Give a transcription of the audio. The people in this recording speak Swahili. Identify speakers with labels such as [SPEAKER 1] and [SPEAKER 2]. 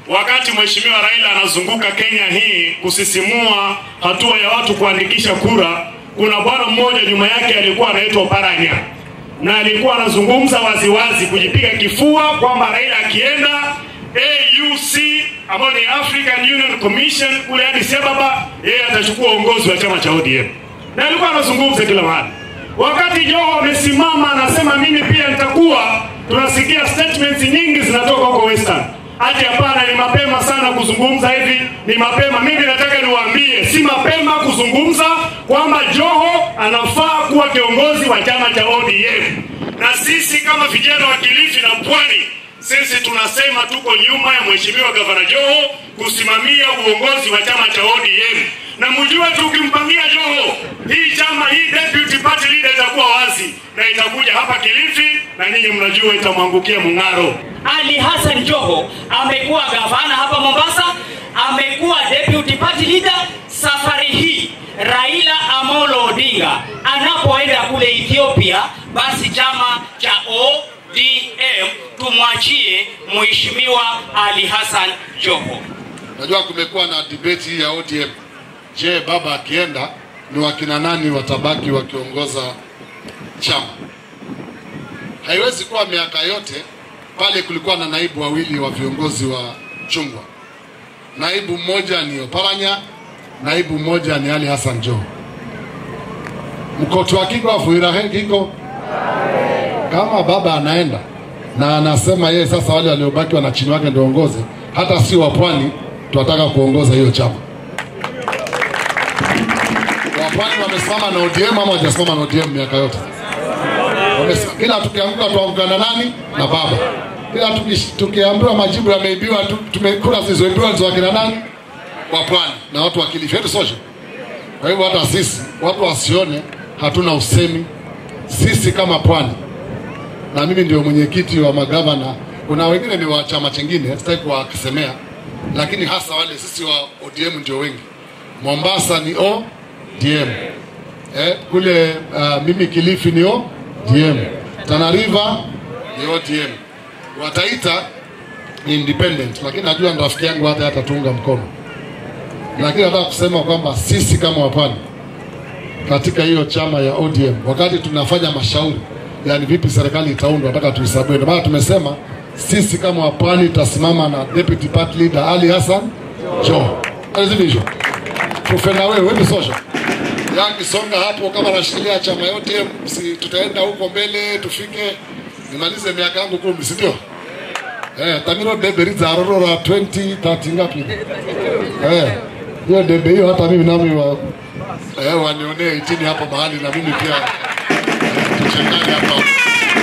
[SPEAKER 1] wakati mheshimiwa Raila anazunguka Kenya hii kusisimua hatua ya watu kuandikisha kura, kuna bwana mmoja nyuma yake alikuwa anaitwa Paranya na alikuwa anazungumza waziwazi kujipiga kifua kwamba Raila akienda AUC ambayo ni African Union Commission kule Addis Ababa, yeye atachukua uongozi wa chama cha ODM, na alikuwa anazungumza kila mahali. Wakati Joho amesimama anasema mimi pia nitakuwa, tunasikia statements nyingi zinatoka huko Western ati hapana, ni mapema sana kuzungumza hivi, ni mapema. Mimi nataka niwaambie, si mapema kuzungumza kwamba Joho anafaa kuwa kiongozi wa chama cha ODM, na sisi kama vijana wa Kilifi na Pwani sisi tunasema tuko nyuma ya mheshimiwa gavana Joho kusimamia uongozi wa chama cha ODM, na mjue tukimpangia Joho hii chama hii deputy party leader itakuwa wazi na itakuja hapa Kilifi, na nyinyi mnajua itamwangukia Mung'aro.
[SPEAKER 2] Ali Hassan Joho amekuwa gavana hapa Mombasa, amekuwa deputy party leader. Safari hii Raila Amolo Odinga anapoenda kule Ethiopia, basi chama cha ODM tumwachie Mheshimiwa Ali Hassan Joho.
[SPEAKER 3] Najua kumekuwa na debate hii ya ODM. Je, baba akienda ni wakina nani watabaki wakiongoza chama? Haiwezi kuwa miaka yote pale kulikuwa na naibu wawili wa viongozi wa chungwa. Naibu mmoja ni Oparanya, naibu mmoja ni Ali Hassan Joho. Mkoto wa kiko afuirahe kiko kama baba anaenda na anasema yeye sasa wale waliobaki wana chini wake ndio ongoze, hata si wa pwani tunataka kuongoza hiyo chama. Wapwani wamesimama na ODM ama hawajasimama na ODM miaka yote? Wamesema, kila tukianguka tuanguka na nani? Na baba. Kila tuki- tukiambiwa majibu yameibiwa, tu- tumekura zilizoibiwa ni za wakina nani? Wa pwani na watu wa Kilifi yetu sote. Kwa hivyo hata sisi watu wasione hatuna usemi sisi kama pwani, na mimi ndio mwenyekiti wa magavana. Kuna wengine ni wa chama chingine, sitaki kuwasemea, lakini hasa wale sisi wa ODM ndio wengi. Mombasa ni ODM, eh, kule uh, mimi Kilifi ni ODM, Tana River ni ODM, Wataita ni independent, lakini najua ni rafiki yangu hata atatunga mkono, lakini nataka kusema kwamba sisi kama wapwani katika hiyo chama ya ODM, wakati tunafanya mashauri, yani vipi serikali itaundwa, nataka tuhesabiwe. Ndio maana tumesema sisi kama wapwani tutasimama na deputy party leader Ali Hassan Joho, alizivisho tufe na wewe wewe social yakisonga hapo, kama nashikilia chama yote, si tutaenda huko mbele, tufike nimalize miaka yangu kumi, si ndio? Eh, tamiro debe riza arorora 20 30 ngapi? Eh, hiyo debe hiyo hata mimi nami wa, eh, wanionee itini hapo mahali na mimi pia eh, tuchangane hapa